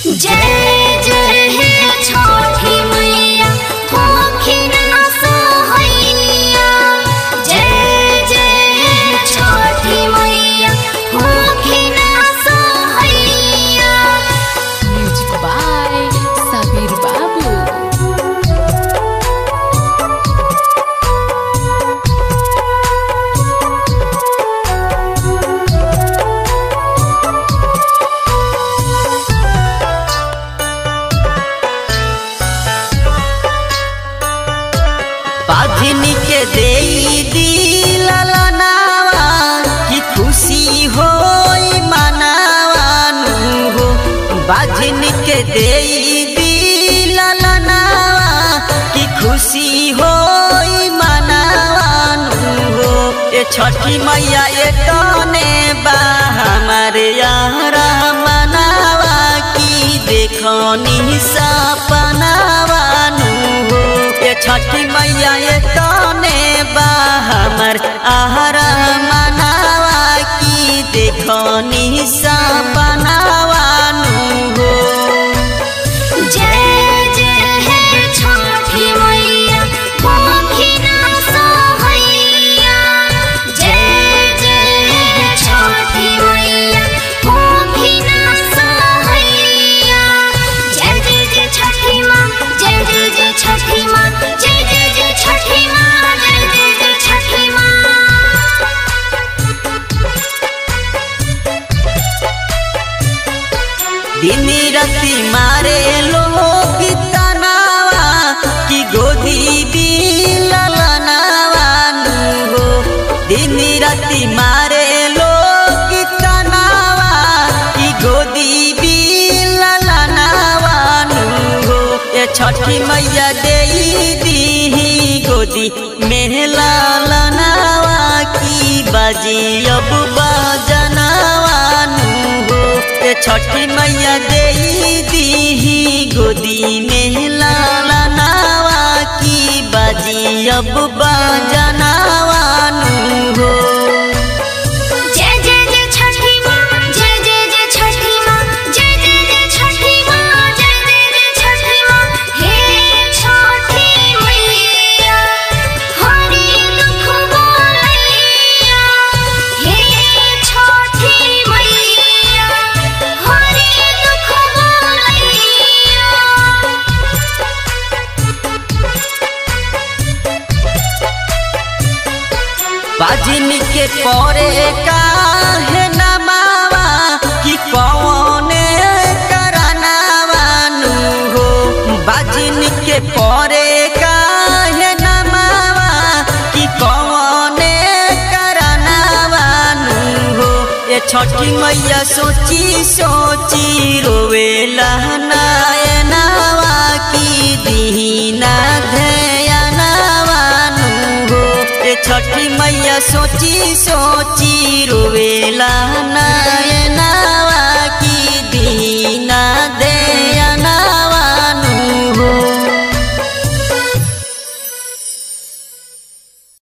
जय जय हे छठी मैया होखिन असहैया जय जय हे छठी मैया होखिन असहैया Music by Sabir Babu. पाधिनी के देई दिलनावा कि खुशी होई मनावानु हो बाधिनी के देई दिलनावा कि खुशी होई मनावानु हो ए छठी मैया ए तने बा हमारे यारा मनावा की देखनी सपनावानु हो ये छठी मैया ये तने बा हमर आहरा मनावा की देखनी सपनावानु हो जय जय हे छठी मैया होखिन असहैया जय जय हे छठी मैया होखिन असहैया जय जय जय छठी माँ जय जय जय छठी माँ जय जय जय छठी माँ जय जय जय छठी माँ दिन राति मारे लोग तनावा कि गोदी बिलनावानु हो दिन राति मारे लोग तनावा कि गोदी बिलनावानु हो ये छठी मैया देई दीही गोदी मेहला लनावा की बाजी अब बजनावानु हो ये छठी मैया देई दीही गोदी में लालनावा की बाजी अब बजनावानु हो जय जय जय छठी माँ जय जय जय छठी माँ जय जय जय छठी माँ जय जय जय छठी माँ हे छठी मैया हरि दुख बोलैया हे छठी मैया हरि दुख बोलैया बाजिन के परे काहे नमावा कि कौने करनावानु हो बाजिन के परे काहे नमावा कि कौने करनावानु हो ये छठी मैया सोची सोची रोवेला नायनावा की दीना ध्यानवानु हो ए छठी मैया सोची सोची रोवेला